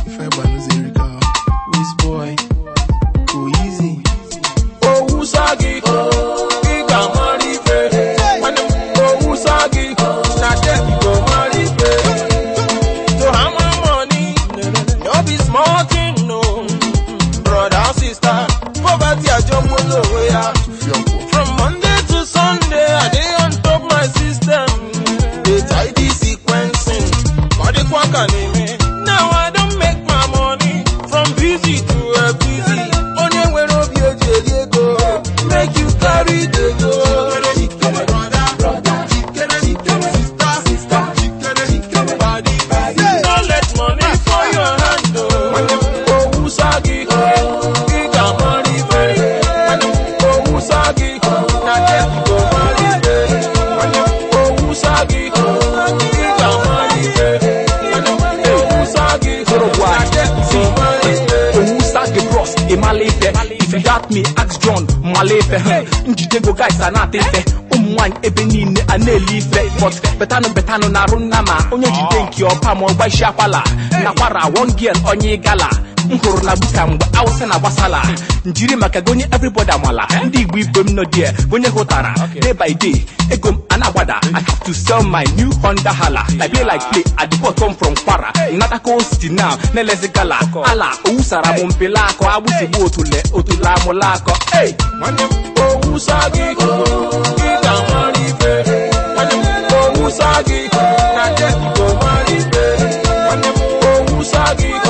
ife gbanụzi erika Wiz boy go easy owusa gị ị ga-amara ife nwanne m owusa gị na dem go mara ife to hammer money no be small thing no brother sister poverty ajọgbula onwe ya tụfie ọkwọ from monday to sunday i dey on top my system dey tidy sequencing ọ dịkwa ka na-eme now i don make my money from busy to a busy onye nwere obi o ji eri ego make you carry the go. No let money for your hand o. Owusa gị, ị ga-amara ife. Owusa gị, na dem go mara ife. Owusa gị, ị ga-amara ife. Owusa gị, na dem go mara ife. owusa gị bros ịmala ife if you doubt me ask john mala ife huh? njide go guys a na-ata ife ụmụ nwaanyị ebe niile a na-eli ife but betanụ betanụ na-arụ nna ma onye jide nke ọpa ma ọgbaisi akwala nakwara one girl onye gala m hụrụ na buka mgbe awụsa na gbasala njiri maka gonye everybody amala ndị igbo ibe m nọ die gonye hụtara day by day ego m a na-agbada i have to sell my new honda hala i play like play at the bottom from kwara natako city now na-elezi gala ala owusara m mpela akọ agbụsigbu otule otule amụla akọ hey! nwanne m owusa gị ị ga-amara ife nwanne m owusa gị na dem go mara ife nwanne m owusa gị